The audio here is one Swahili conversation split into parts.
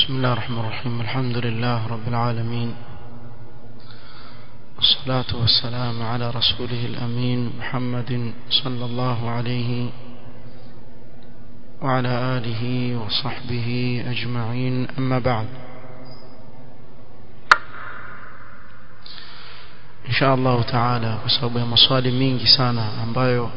بسم الله الرحمن الرحيم الحمد لله رب العالمين والصلاة والسلام على رسوله الأمين محمد صلى الله عليه وعلى آله وصحبه أجمعين أما بعد إن شاء الله تعالى بسبب مصالي mingi sana ambayo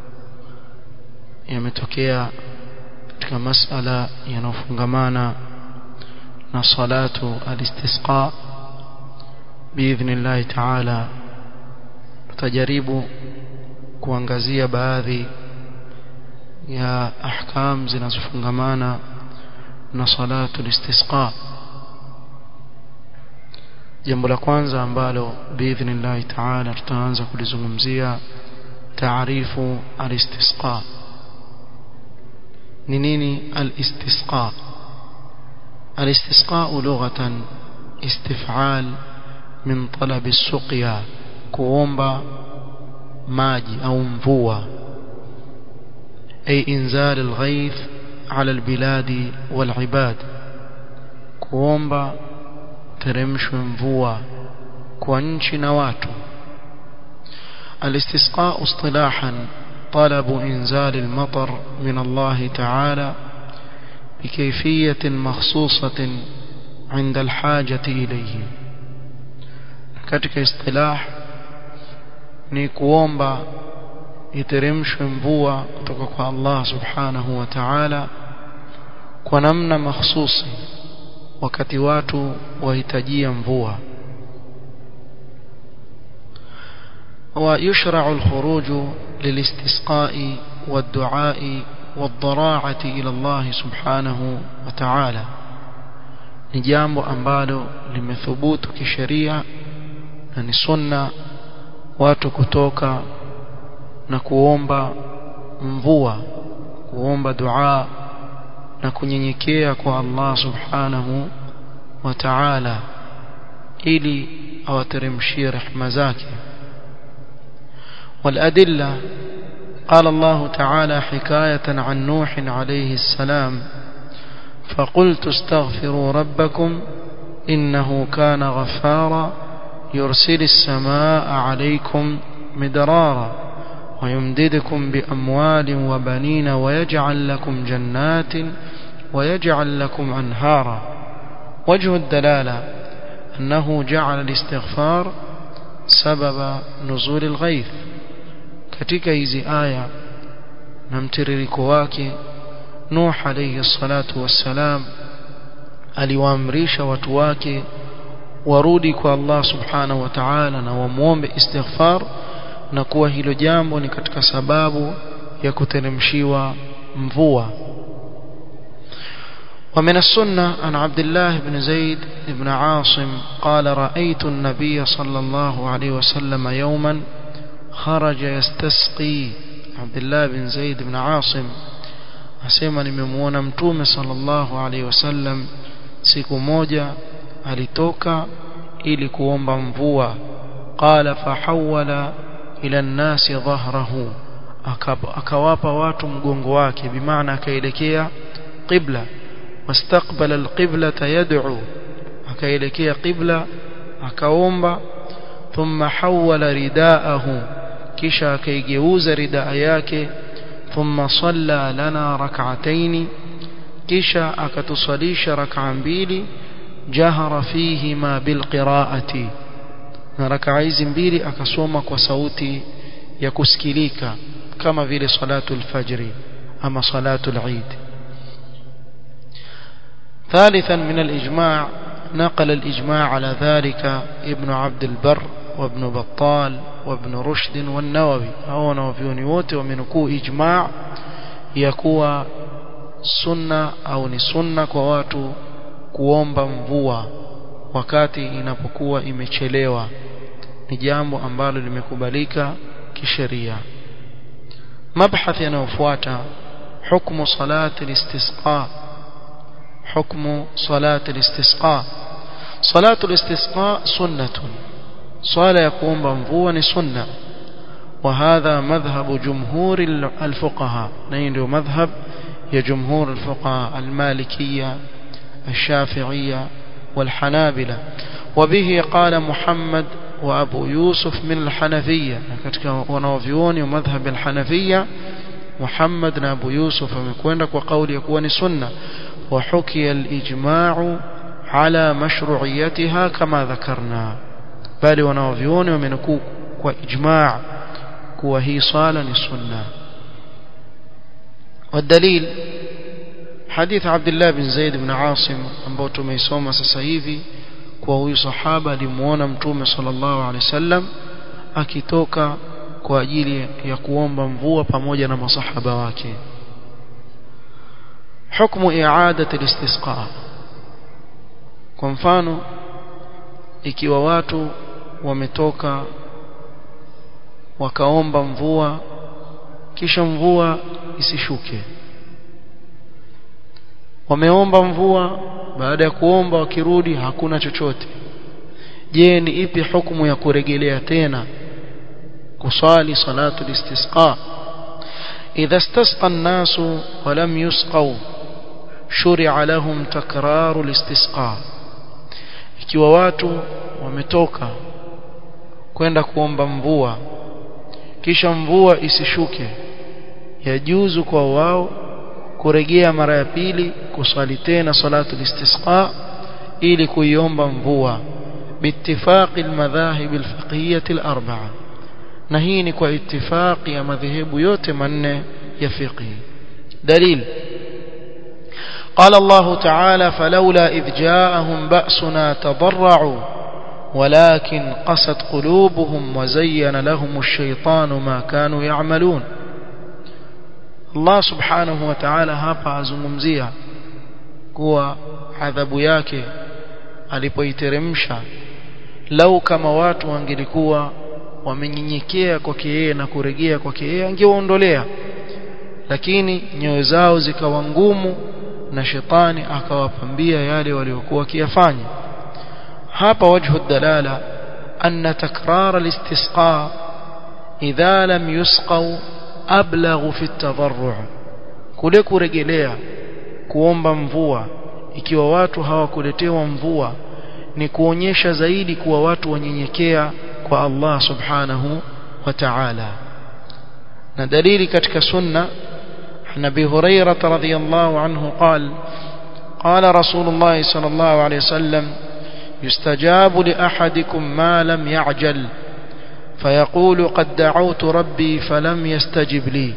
yametokea katika masala yanayofungamana na salatu al-istisqa biidhnillah ta'ala tutajaribu kuangazia baadhi ya ahkam zinazofungamana na salatu al-istisqa jambo la kwanza ambalo biidhnillah ta'ala tutaanza kulizungumzia taarifu al-istisqa ni nini al-istisqa الاستسقاء لغة استفعال من طلب السقيا كوomba maji au mvua أي إنزال الغيث على البلاد والعباد kuomba teremshwe mvua kwa nchi na watu الاستسقاء اصطلاحا طلب إنزال المطر من الله تعالى بكيفية مخصوصة عند الحاجة إليه katika istilah ni kuomba iteremshwe mvua kutoka kwa Allah subhanahu wa ta'ala kwa namna mahsusi wakati watu wahitajia mvua ويشرع الخروج للاستسقاء والدعاء والضراعة إلى الله سبحانه وتعالى ni jambo ambalo limethubutu kisheria na ni sunna watu kutoka na kuomba mvua kuomba dua na kunyenyekea kwa Allah subhanahu wa ta'ala ili awateremshie rehema zake والأدلة قال الله تعالى حكاية عن نوح عليه السلام فقلت استغفروا ربكم إنه كان غفارا يرسل السماء عليكم مدرارا ويمددكم بأموال وبنين ويجعل لكم جنات ويجعل لكم أنهارا وجه الدلالة أنه جعل الاستغفار سبب نزول الغيث katika hizi aya na mtiririko wake Nuh alayhi salatu wassalam aliwaamrisha watu wake warudi kwa Allah subhanahu wa ta'ala na wamuombe istighfar na kuwa hilo jambo ni katika sababu ya kuteremshiwa mvua ومن السنة عن عبد الله بن زيد بن عاصم قال رأيت النبي صلى الله عليه وسلم يوما خرج يستسقي عبد الله بن زيد بن عاصم asema nimemuona mtume sallallahu alaihi wasallam siku moja alitoka ili kuomba mvua qala fahawala ila nnasi dhahrahu akawapa watu mgongo wake bimaana akaelekea qibla wastaqbala alqiblata yad'u akaelekea qibla akaomba thumma hawala ridaahu kisha akaigeuza ridaa yake thumma salla lana rak'atayn kisha akatusalisha rak'a mbili jahara fihima bilqira'ati na rak'a hizi mbili akasoma kwa sauti ya kusikilika kama vile salatu alfajri ama salatu al-eid ثالثا من الإجماع نقل الإجماع على ذلك ابن عبد البر وابن بطال وابن رشد والنووي هو نوفيوني wote wamenukuu ijma' ya kuwa sunna au ni sunna kwa watu kuomba mvua wakati inapokuwa imechelewa ni jambo ambalo limekubalika kisheria mabhath yanayofuata حكم صلاة الاستسقاء حكم صلاة الاستسقاء صلاة الاستسقاء سنة swala ya kuomba mvua ni sunna وهذا مذهب جمهور الفقهاء na hii ndio madhhab ya jumhur الفقهاء المالكية الشافعية والحنابلة وبه قال محمد وأبو يوسف من الحنفية katika wanaovyuoni wa madhhab al-Hanafiyya Muhammad na Abu Yusuf wamekwenda kwa kauli ya kuwa ni sunna wa hukiya al-ijma'u ala mashru'iyatiha kama dhakarna bali wanaovyuoni wamenukuu kwa ijma' kuwa hii swala ni sunna والدليل حديث عبد الله بن زيد بن عاصم ambao tumeisoma sasa hivi kwa huyu sahaba alimuona mtume sallallahu alaihi wasallam akitoka kwa ajili ya kuomba mvua pamoja na masahaba wake hukumu i'adat al-istisqa kwa mfano ikiwa watu wametoka wakaomba mvua kisha mvua isishuke wameomba mvua baada ya kuomba wakirudi hakuna chochote je ni ipi hukumu ya kurejelea tena kusali salatu istisqa idha istasqa an-nasu wa lam yusqaw shuri'a lahum takraru al-istisqa ikiwa watu wametoka kwenda kuomba mvua kisha mvua isishuke yajuzu kwa wao kurejea mara ya pili kuswali tena salatu istisqa ili kuiomba mvua biittifaqi almadhahib alfiqhiyyah alarba'a na hii ni kwa ittifaqi ya madhehebu yote manne ya fiqhi dalil قال الله تعالى فلولا إذ جاءهم بأسنا تضرعوا ولكن قست قلوبهم وزين لهم الشيطان ما كانوا يعملون Allah subhanahu wa ta'ala hapa azungumzia kuwa adhabu yake alipoiteremsha lau kama watu wangelikuwa wamenyenyekea kwake yeye na kurejea kwake yeye angewaondolea lakini nyoyo zao zikawa ngumu na shetani akawapambia yale waliokuwa wakiyafanya hapa wajhu dalala anna takrar al-istisqa idha lam yusqaw ablaghu fi at-tadarru' kule kurejelea kuomba mvua ikiwa watu hawakuletewa mvua ni kuonyesha zaidi kuwa watu wanyenyekea kwa Allah subhanahu wa ta'ala na dalili katika sunna Nabi Hurairah radhiyallahu anhu قال قال رسول الله صلى الله عليه وسلم يستجاب لأحدكم ما لم يعجل فيقول قد دعوت ربي فلم يستجب لي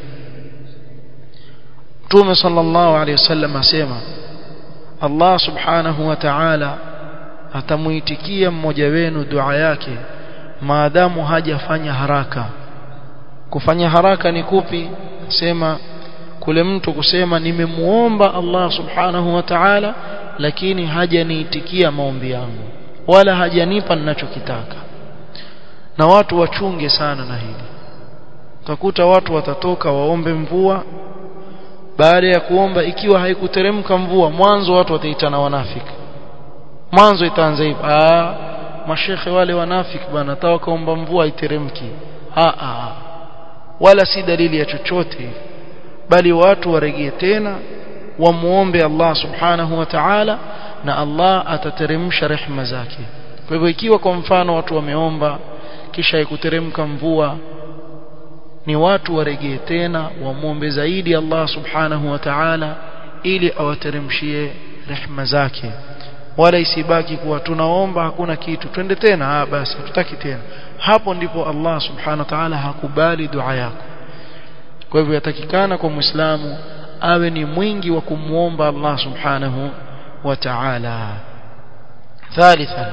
Mtume sallallahu alayhi wasallam asema Allah subhanahu wa ta'ala atamuitikia mmoja wenu dua yake maadamu hajafanya haraka kufanya haraka ni kupi sema kule mtu kusema nimemuomba Allah subhanahu wa ta'ala lakini hajaniitikia maombi yangu wala hajanipa ninachokitaka na watu wachunge sana na hili utakuta watu watatoka waombe mvua baada ya kuomba ikiwa haikuteremka mvua mwanzo watu wataitana wanafiki mwanzo itaanza hivi ah mashekhe wale wanafiki bana tawa kaomba mvua iteremki ah ah wala si dalili ya chochote bali watu waregee tena wamuombe Allah subhanahu wa ta'ala na Allah atateremsha rehema zake kwa hivyo ikiwa kwa mfano watu wameomba kisha ikuteremka mvua ni watu waregee tena wamuombe zaidi Allah subhanahu wa ta'ala ili awateremshie rehema zake wala isibaki kuwa tunaomba hakuna kitu twende tena ah basi tutaki tena hapo ndipo Allah subhanahu wa ta'ala hakubali dua yako kwa hivyo yatakikana kwa muislamu awe ni mwingi wa kumuomba Allah subhanahu wa ta'ala ثالثا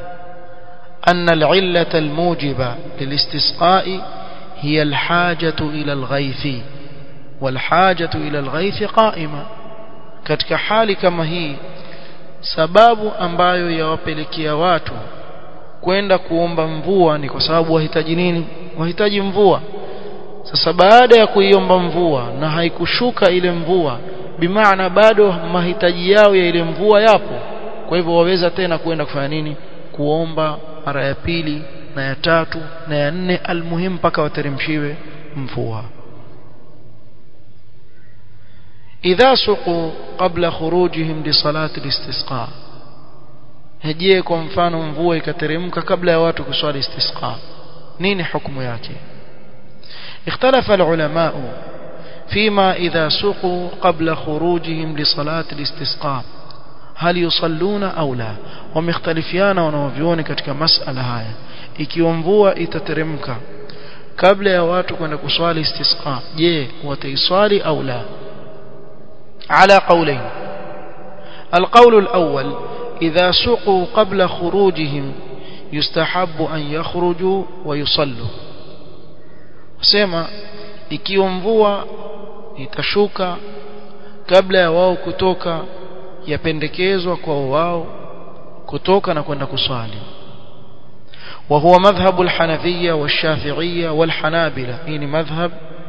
أن العلة الموجبة للاستسقاء هي الحاجة إلى الغيث والحاجة إلى الغيث قائمة katika hali kama hii sababu ambayo yawapelekea watu kwenda kuomba mvua ni kwa sababu wahitaji nini wahitaji mvua sasa baada ya kuiomba mvua na haikushuka ile mvua bimaana bado mahitaji yao ya ile mvua yapo kwa hivyo waweza tena kwenda kufanya nini kuomba mara ya pili na ya tatu na ya nne almuhimu mpaka wateremshiwe mvua idha suqu qabla khurujihim li salati al-istisqa je kwa mfano mvua ikateremka kabla ya watu kuswali istisqa nini hukumu yake اختلف العلماء فيما إذا سقوا قبل خروجهم لصلاة الاستسقاء هل يصلون أو لا ومختلفيان ونوفيون katika masala haya ikiwa mvua itateremka kabla ya watu kwenda kuswali istisqa je wataiswali au la على قولين القول الأول إذا سقوا قبل خروجهم يستحب أن يخرجوا ويصلوا سيما ikiwa mvua itashuka kabla ya wao kutoka yapendekezwa kwa wao kutoka na kwenda kuswali وهو مذهب الحنفية والشافعية والحنابلة يعني مذهب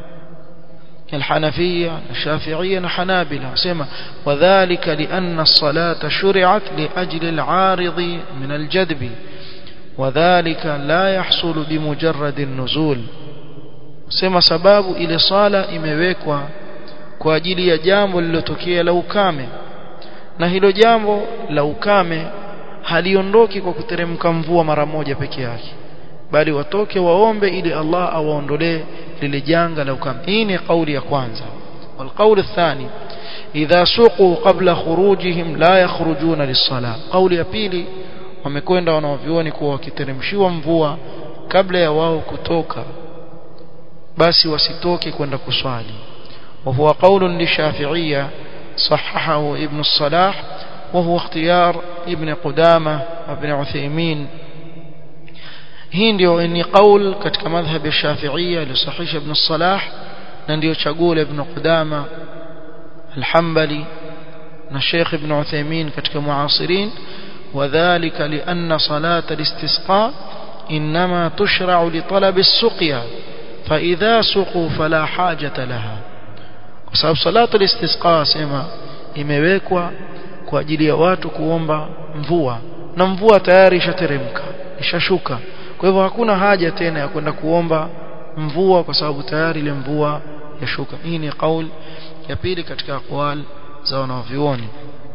الحنفية الشافعية والحنابلة سمع وذلك لأن الصلاة شرعت لأجل العارض من الجدب وذلك لا يحصل بمجرد النزول sema sababu ile sala imewekwa kwa ajili ya jambo lililotokea la ukame na hilo jambo la ukame haliondoki kwa kuteremka mvua mara moja peke yake bali watoke waombe ili Allah awaondolee lile janga la ukame hii ni kauli ya kwanza والقول الثاني إذا سقوا قبل خروجهم لا يخرجون للصلاة قول ya pili wamekwenda wanaovioni kuwa wakiteremshiwa mvua kabla ya wao kutoka basi wasitoke kwenda kuswali وهو قول للشافعية صححه ابن الصلاح وهو اختيار ابن قدامة وابن عثيمين hii ndio ni qaul katika madhhab ya Shafi'ia iliyosahihisha Ibn Salah na ndio chaguo la Ibn Qudama al-Hanbali na Sheikh Ibn Uthaymeen katika muasirin وذلك لأن صلاة الاستسقاء إنما تشرع لطلب السقيا فإذا سقوا فلا حاجة لها وسبب صلاة الاستسقاء سما imewekwa kwa ajili ya watu kuomba mvua na mvua tayari ishateremka ishashuka kwa hivyo hakuna haja tena ya kwenda kuomba mvua kwa sababu tayari ile mvua yashuka hii ni kauli ya pili katika aqwal za wanavyuoni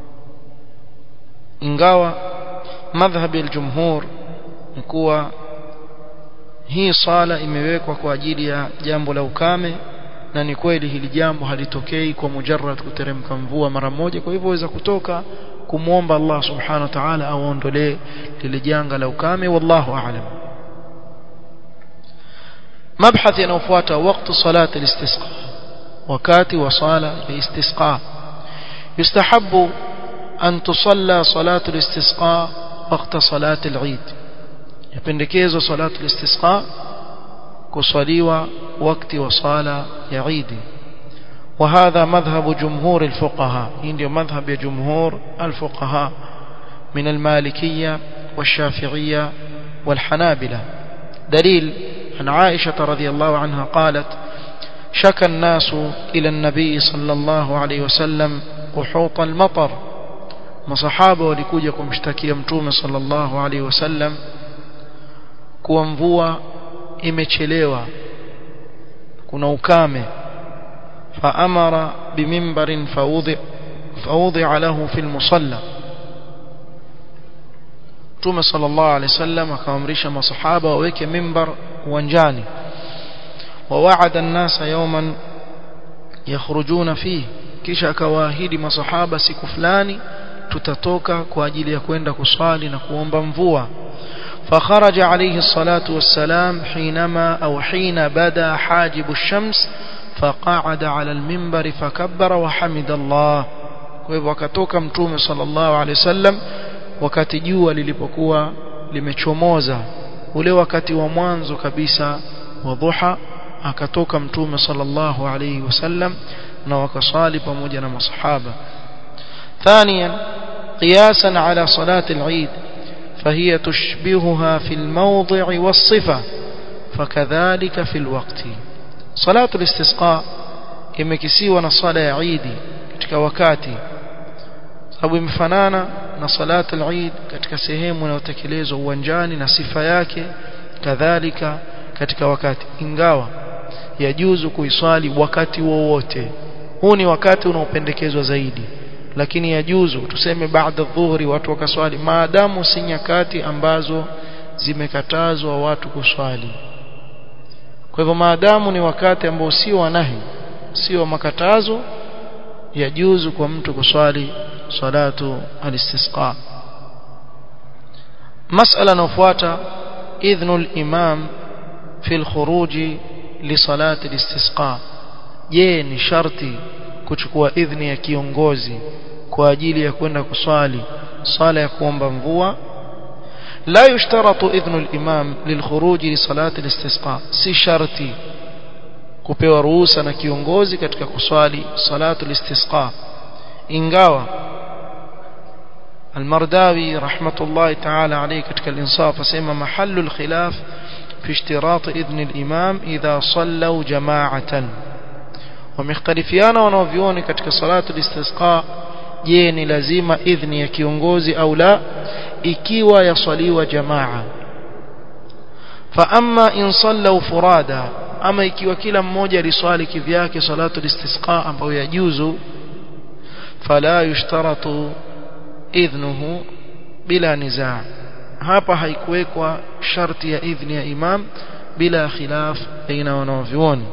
ingawa madhhabi al-jumhur ni kuwa hii sala imewekwa kwa ajili ya jambo la ukame na ni kweli hili jambo halitokei kwa mujarrad kuteremka mvua mara moja kwa hivyo waweza kutoka kumwomba Allah subhanahu wa ta'ala aondolee lile janga la ukame wallahu a'lam مبحث ينوفواتا وقت صلاة الاستسقاء وكاتي وصالة الاستسقاء يستحب أن تصلى صلاة الاستسقاء وقت صلاة العيد يبندكيز صلاة الاستسقاء كصليوة وقت وصالة يعيد وهذا مذهب جمهور الفقهاء عندي مذهب جمهور الفقهاء من المالكية والشافعية والحنابلة دليل عن عائشة رضي الله عنها قالت شكى الناس إلى النبي صلى الله عليه وسلم قحوط المطر مصحابة ولكوجة kumshtakia mtume صلى الله عليه وسلم kuwa mvua imechelewa kuna ukame فأمر بمنبر فوضع فوضع له في المصلى Mtume sallallahu alaihi wasallam akaamrisha masahaba waweke mimbar uwanjani ووعد الناس يوما يخرجون فيه kisha akawaahidi masahaba siku fulani tutatoka kwa ajili ya kwenda kuswali na kuomba mvua فخرج عليه الصلاة والسلام حينما أو حين بدا حاجب الشمس فقعد على المنبر فكبر وحمد الله kwa akatoka mtume sallallahu alaihi wasallam wakati jua lilipokuwa limechomoza ule wakati wa mwanzo kabisa wa dhuha akatoka mtume sallallahu alaihi wasallam na wakasali pamoja na masahaba ثانيا قياسا على صلاة العيد فهي تشبهها في الموضع والصفة فكذلك في الوقت صلاة الاستسقاء imekisiwa na sala ya Eid katika wakati sababu imefanana na salat al-Eid katika sehemu inayotekelezwa uwanjani na sifa yake kadhalika katika wakati ingawa yajuzu kuiswali wakati wowote huu ni wakati unaopendekezwa zaidi lakini yajuzu tuseme baada dhuhuri watu wakaswali maadamu si nyakati ambazo zimekatazwa watu kuswali kwa hivyo maadamu ni wakati ambao sio wanahi sio makatazo yajuzu kwa mtu kuswali salatu al-istisqa masala inayofuata idhnu al-imam fi al-khuruj li salati al-istisqa je ni sharti kuchukua idhni ya kiongozi kwa ajili ya kwenda kuswali sala ya kuomba mvua لا يشترط إذن الإمام للخروج لصلاة الاستسقاء si sharti kupewa ruhusa na kiongozi katika kuswali salatu listisqa ingawa المرداوي رحمة الله تعالى عليه katika الإنصاف asema محل الخلاف في اشتراط إذن الإمام إذا صلوا جماعة ومختلفيانا wanaovioni katika salatu listisqa je ni lazima idhni ya kiongozi au la ikiwa yaswaliwa jamaa fa amma in sallu furada ama ikiwa kila mmoja aliswali kivyake salatu listisqa ambayo yajuzu fala yushtaratu idhnuhu bila nizaa hapa haikuwekwa sharti ya idhni ya imam bila khilaf baina wanavyuoni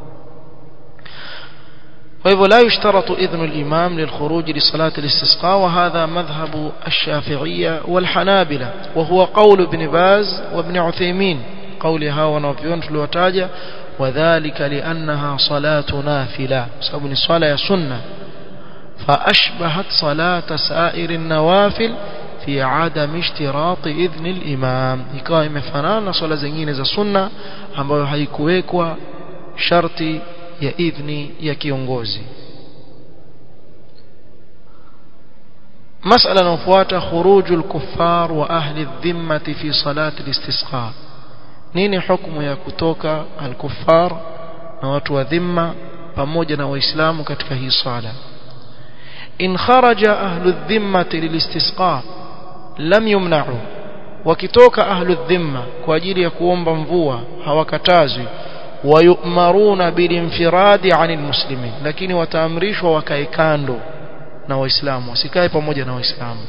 فهو لا يشترط إذن الإمام للخروج لصلاة الاستسقاء وهذا مذهب الشافعية والحنابلة وهو قول ابن باز وابن عثيمين قولها ونوفيون في الوتاجة وذلك لأنها صلاة نافلة سبب الصلاة سنة فأشبهت صلاة سائر النوافل في عدم اشتراط إذن الإمام ikawa imefanana swala zingine za sunna ambayo haikuwekwa sharti ya idhni ya kiongozi مسألة نفوات خروج الكفار وأهل الذمة في صلاة الاستسقاء نيني حكم يا كتوكا الكفار نوات وذمة pamoja na waislamu katika hii sala in kharaja ahlu dhimmati lilistisqa lam yumna'u wakitoka ahlu dhimma kwa ajili ya kuomba mvua hawakatazwi wayumaruna bilinfiradi anil muslimin lakini wataamrishwa wakae kando na waislamu wasikae pamoja na waislamu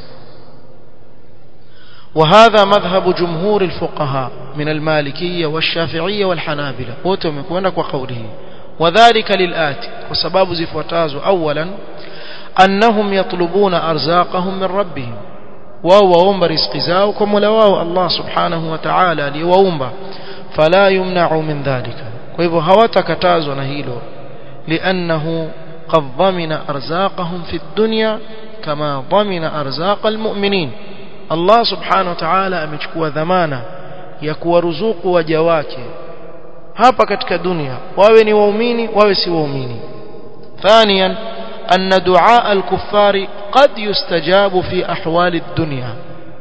وهذا مذهب جمهور الفقهاء من المالكية والشافعية والحنابلة وتمكونك وقوله وذلك للآتي وسباب زفوتاز أولا أنهم يطلبون أرزاقهم من ربهم وهو أمب رزق زاوكم ولواو الله سبحانه وتعالى ليوأمب فلا يمنع من ذلك وإذا هواتكتاز نهيلو لأنه قد ضمن أرزاقهم في الدنيا كما ضمن أرزاق المؤمنين الله سبحانه وتعالى أمشكوا ذمانا يكوا رزوق وجواك hapa katika dunia wawe ni waumini wawe si waumini ثانيا أن دعاء الكفار قد يستجاب في أحوال الدنيا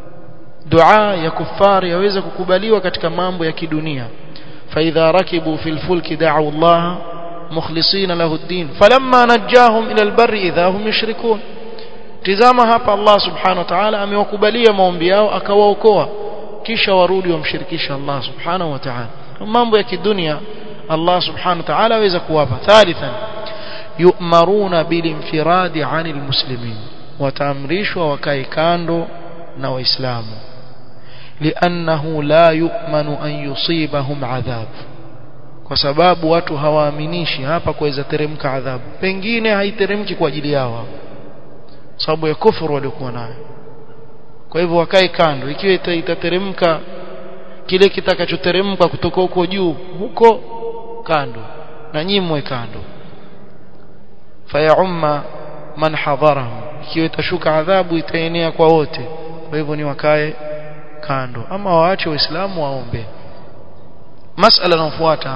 دعاء يا كفار يوeza kukubaliwa katika mambo ya kidunia فإذا ركبوا في الفلك دعوا الله مخلصين له الدين فلما نجاهم إلى البر إذا هم يشركون tizama hapa Allah subhanahu wa ta'ala amewakubalia maombi yao akawaokoa kisha warudi wamshirikisha Allah subhanahu wa ta'ala mambo ya kidunia Allah subhanahu wa ta'ala aweza kuwapa thalithan yu'maruna bilinfiradi 'anil muslimin wataamrishwa wakae kando na waislamu li'annahu la yu'manu an yusibahum adhab kwa sababu watu hawaaminishi hapa kuweza teremka adhabu pengine haiteremki kwa ajili yao sababu ya kufuru waliokuwa nayo kwa hivyo wakae kando ikiwa itateremka kile kitakachoteremka kutoka huko juu huko kando na nyimwe kando fayaumma man hadharahu ikiwa itashuka adhabu itaenea kwa wote kwa hivyo ni wakae kando ama waache waislamu waombe masala inayofuata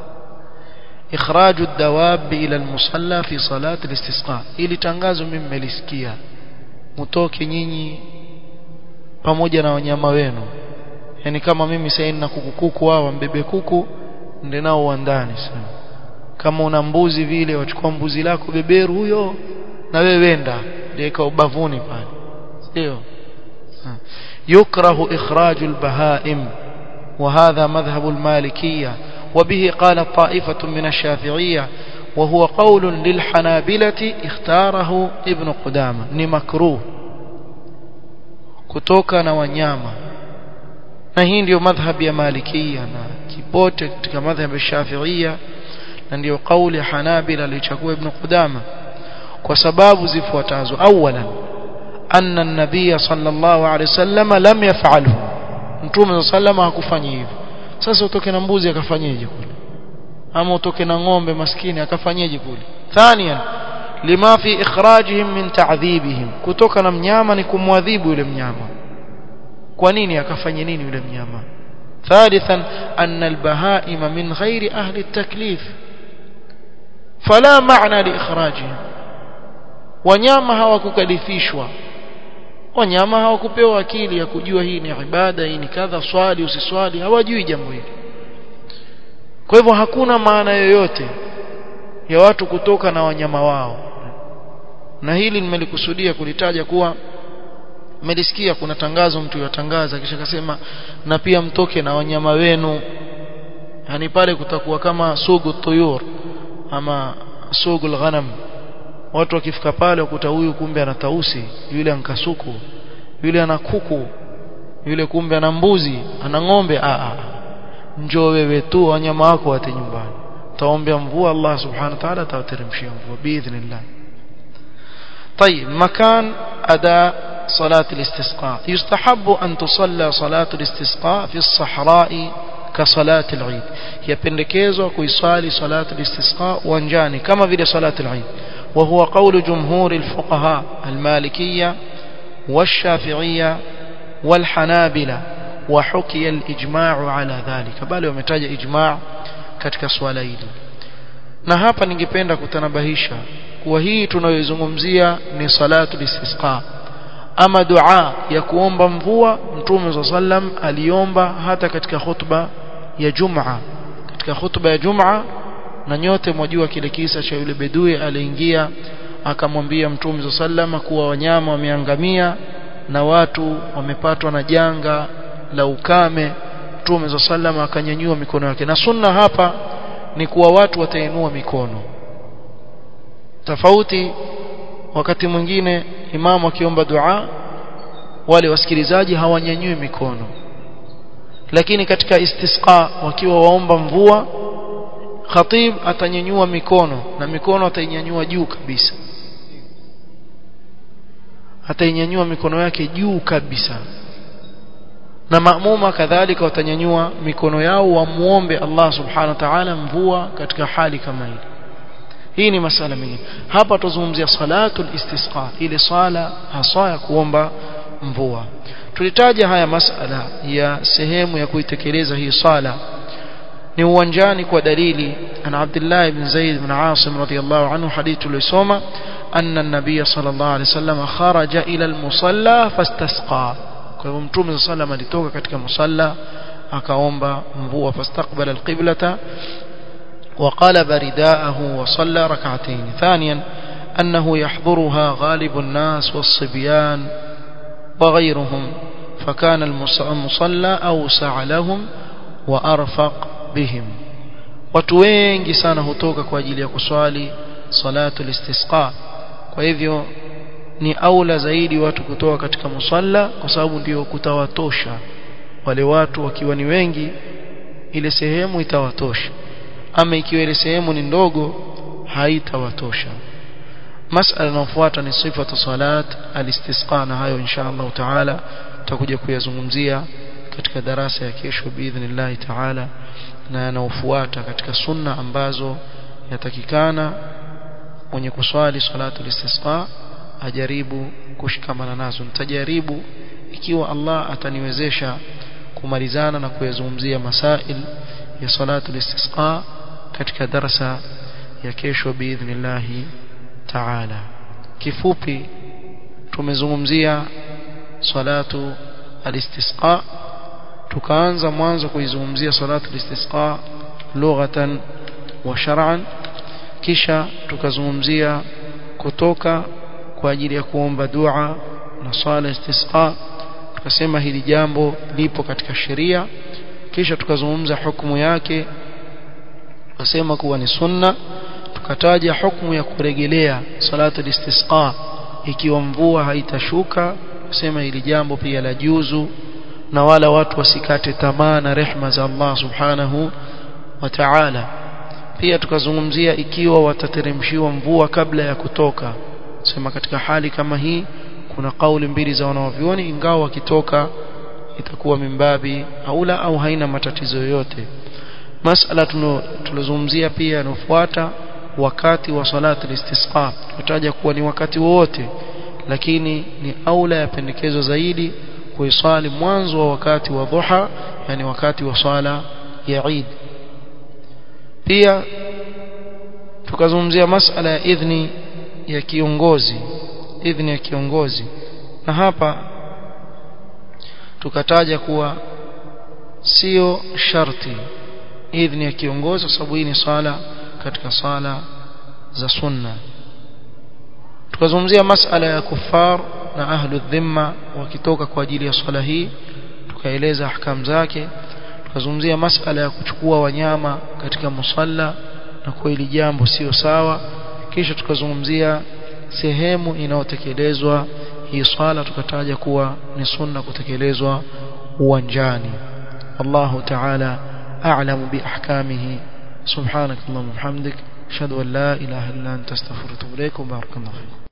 إخراج الدواب إلى المصلى في صلاة الاستسقاء ili tangazo mimi mmelisikia mtoke nyinyi pamoja na wanyama wenu yani kama mimi sasa nina kuku kuku wao mbebe kuku ndio nao uandani sana kama una mbuzi vile wachukua mbuzi lako beberu huyo na wewe wenda liweka ubavuni pale sio يكره إخراج البهائم وهذا مذهب المالكية وبه قال طائفة من الشافعية وهو قول للحنابلة اختاره ابن قدامة ni makruh kutoka na wanyama na hii ndio madhhabi ya malikia na kipote katika madhhabi ya shafiia na ndio kauli ya hanabila alichagua ibn qudama kwa sababu zifuatazo awalan anna an-nabiy sallallahu alayhi wasallam lam yaf'alhu mtume sallallahu hakufanya hivyo sasa utoke na mbuzi akafanyeje kule ama utoke na ng'ombe maskini akafanyeje kule thaniyan lima fi ikhrajihim min ta'dhibihim kutoka na mnyama ni kumwadhibu yule mnyama kwa nini akafanye nini yule mnyama ثالثا أن البهائم من غير أهل التكليف فلا معنى لإخراجهم wanyama hawakukalifishwa wanyama hawakupewa akili ya kujua hii ni ibada hii ni kadha swali usiswali hawajui jambo hili kwa hivyo hakuna maana yoyote ya watu kutoka na wanyama wao na hili nimelikusudia kulitaja kuwa mmelisikia kuna tangazo mtu yatangaza kisha akasema na pia mtoke na wanyama wenu yani pale kutakuwa kama sugu tuyur ama sugu ghanam watu wakifika pale ukuta huyu kumbe ana tausi yule ankasuku yule ana kuku yule kumbe ana mbuzi ana ng'ombe a a njoo wewe tu wanyama wako wate nyumbani taombea mvua Allah subhanahu wa ta'ala atawateremshia mvua biidhnillah طيب مكان أداء صلاة الاستسقاء يستحب أن تصلى صلاة الاستسقاء في الصحراء كصلاة العيد يبندكيزو كيصالي صلاة الاستسقاء وانجاني كما في صلاة العيد وهو قول جمهور الفقهاء المالكية والشافعية والحنابلة وحكي الإجماع على ذلك بل ومتاج إجماع katika swala hili na hapa ningependa kutanabahisha kuwa hii tunayoizungumzia ni salatu istisqa ama dua ya kuomba mvua mtume sallam aliomba hata katika khutba ya Jumaa katika khutba ya Jumaa na nyote mwajua kile kisa cha yule bedui aliingia akamwambia mtume sallam kuwa wanyama wameangamia na watu wamepatwa na janga la ukame mtume sallam akanyanyua mikono yake na sunna hapa ni kuwa watu watainua mikono tofauti wakati mwingine imamu akiomba dua wale wasikilizaji hawanyanyui mikono lakini katika istisqa wakiwa waomba mvua khatib atanyanyua mikono na mikono atainyanyua juu kabisa atainyanyua mikono yake juu kabisa na maamuma kadhalika watanyanyua mikono yao wamuombe Allah subhanahu wa ta'ala mvua katika hali kama hii hii ni masala mengine hapa tuzungumzia salatul istisqa ile sala hasa ya kuomba mvua tulitaja haya masala ya sehemu ya kuitekeleza hii sala ni uwanjani kwa dalili an Abdullah ibn Zaid ibn Asim radiyallahu anhu hadithu tulisoma anna an-nabiy sallallahu alayhi wasallam kharaja ila al-musalla fastasqa kwa hivyo mtume sallam alitoka katika musalla akaomba mvua fastaqbala al-qiblata وقلب رداءه وصلى ركعتين ثانيا أنه يحضرها غالب الناس والصبيان وغيرهم فكان المصلى أوسع لهم وأرفق بهم watu wengi sana hutoka kwa ajili ya kuswali salatu listisqa kwa hivyo ni aula zaidi watu kutoka katika musalla kwa sababu ndio kutawatosha wale watu wakiwa ni wengi ile sehemu itawatosha ama ikiwa ile sehemu ni ndogo haitawatosha masala inayofuata ni sifatu salat alistisqa na hayo insha Allah taala tutakuja kuyazungumzia katika darasa ya kesho biidhnillah taala na yanaofuata katika sunna ambazo yatakikana mwenye kuswali salatu istisqa ajaribu kushikamana nazo nitajaribu ikiwa Allah ataniwezesha kumalizana na kuyazungumzia masail ya salatu istisqa katika darasa ya kesho biidhnillah taala kifupi tumezungumzia salatu alistisqa tukaanza mwanzo kuizungumzia salatu alistisqa lughatan wa shar'an kisha tukazungumzia kutoka kwa ajili ya kuomba dua na sala istisqa tukasema hili jambo lipo katika sheria kisha tukazungumza hukumu yake tukasema kuwa ni sunna tukataja hukumu ya kurejelea salatu istisqa ikiwa mvua haitashuka kusema hili jambo pia la juzu na wala watu wasikate tamaa na rehma za Allah subhanahu wa ta'ala pia tukazungumzia ikiwa watateremshiwa mvua kabla ya kutoka sema katika hali kama hii kuna kauli mbili za wanawavyuoni ingawa wakitoka itakuwa mimbabi aula au haina matatizo yoyote masala tulozungumzia pia yanofuata wakati wa salati al-istisqa tutaja kuwa ni wakati wote lakini ni aula ya pendekezo zaidi kuisali mwanzo wa wakati wa dhuha yani wakati wa sala ya Eid pia tukazungumzia masala ya idhni ya kiongozi idhni ya kiongozi na hapa tukataja kuwa sio sharti idhni ya kiongozi kwa sababu hii ni sala katika sala za sunna tukazungumzia masala ya kufar na ahlu dhimma wakitoka kwa ajili ya swala hii tukaeleza ahkam zake tukazungumzia masala ya kuchukua wanyama katika musalla na kwa hili jambo sio sawa kisha tukazungumzia sehemu inayotekelezwa hii swala tukataja kuwa ni sunna kutekelezwa uwanjani Allahu ta'ala a'lamu bi ahkamihi subhanak allahumma wa bihamdik ashhadu an la ilaha illa anta astaghfiruka wa atubu ilaik wa barakallahu